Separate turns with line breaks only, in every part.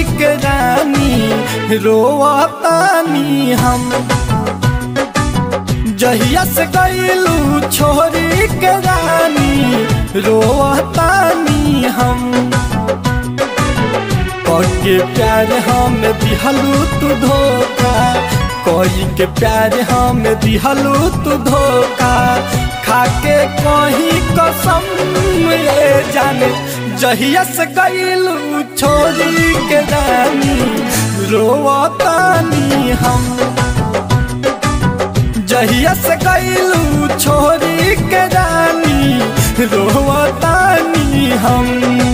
के रानी रोवतानी हम जहिया से गईलू छोरी के रानी रोवतानी हम के प्यार हम दिहलू तू धोखा कोई के प्यार हम दिहलू तू धोखा खाके कहीं कसम ये जाने जहिया से गईलू छोरी के रानी रोवतानी हम जहिया से गईलू छोरी के रानी रोवतानी हम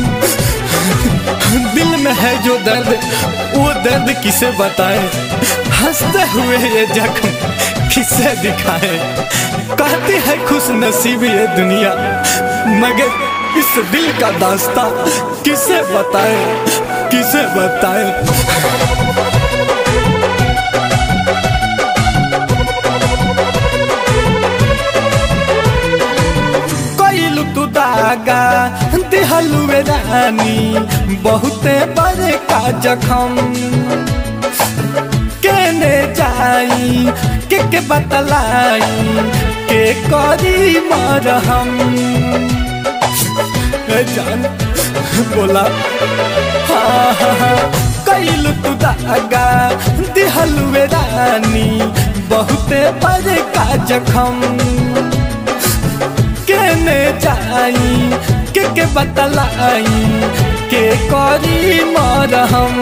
दिल में है जो दर्द वो दर्द किसे बताए हंसते हुए ये जख्म किसे दिखाए कहती है खुश नसीब ये दुनिया मगर इस दिल का दास्ता किसे बताए किसे बताए कैलू तू दागा दिहलू रानी बहुते बड़े का जखम केने जाई के के बतलाई के करी मरहम ए जान बोला हाँ हाँ हाँ कैलू तू दागा दिहलू रानी बहुते बड़े का जखम केने जाई के के बतलाई के करी मरहम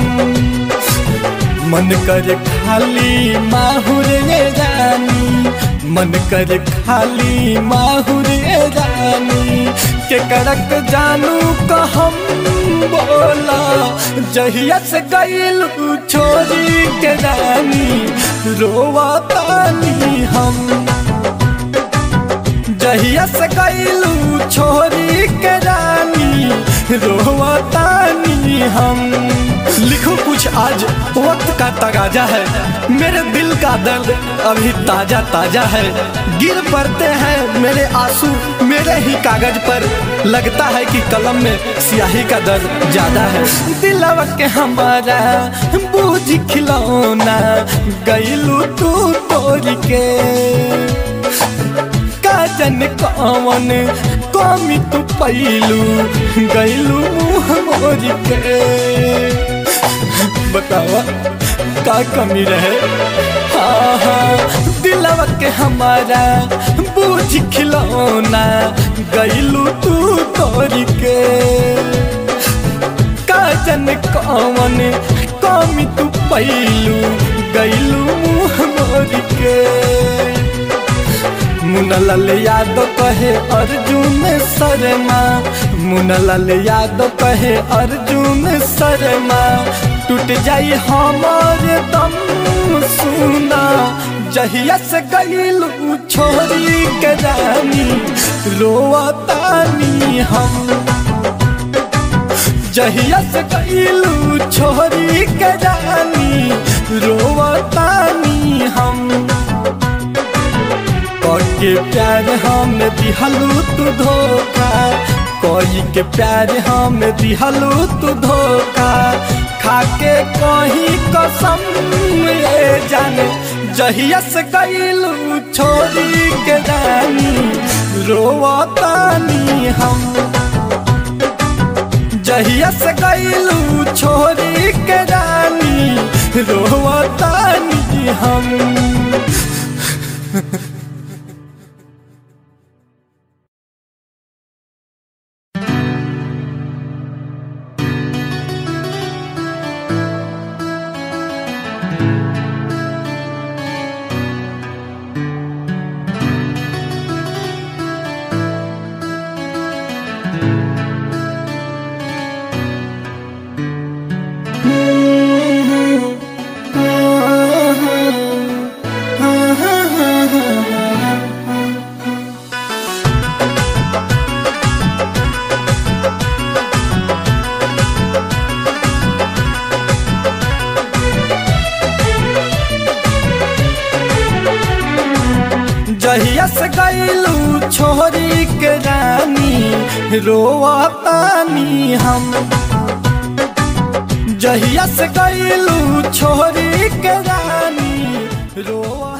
मन कर खाली माहुर रानी मन कर खाली माहुर रानी के करक जानू कहम बोला जहिया से गईलू छोरी के रानी रोवतानी हम जहिया से गईलू छोरी के रानी रोवतानी हम लिखो कुछ आज वक्त का तगाजा है मेरे दिल का दर्द अभी ताजा ताजा है गिर पड़ते हैं मेरे आंसू मेरे ही कागज पर लगता है कि कलम में स्याही का दर्द ज्यादा है दिलवा के हमारा बूझ खिलौना गईलू तू तोड़ के काजन कवन कमी तू पैलू गैलू मुँह मोर के बतावा का कमी रहे हाँ हाँ दिलवा के हमारा बूझ खिलौना गैलू तू तोड़ के काजन कवन कमी तू पैलू गैलू मुँह मोर के मुनलाल यादव कहे अर्जुन शर्मा मुनलाल यादव कहे अर्जुन शर्मा टूट जाई हमार दम सुना जहिया से गईलू छोरी के रानी रोवतानी हम जहिया से गईलू छोरी के रानी रोवतानी हम के प्यार हम दिहलू तू धोखा कोई के प्यार हम दिहलू तू धोखा खाके कहीं कसम ये जाने जहिया से गईलू छोरी के रानी रोवतानी हम जहिया से गईलू छोरी के रानी रोवतानी हम जहिया से गईलू छोरी के रानी रोवतानी हम जहिया से गईलू छोरी के रानी रोआ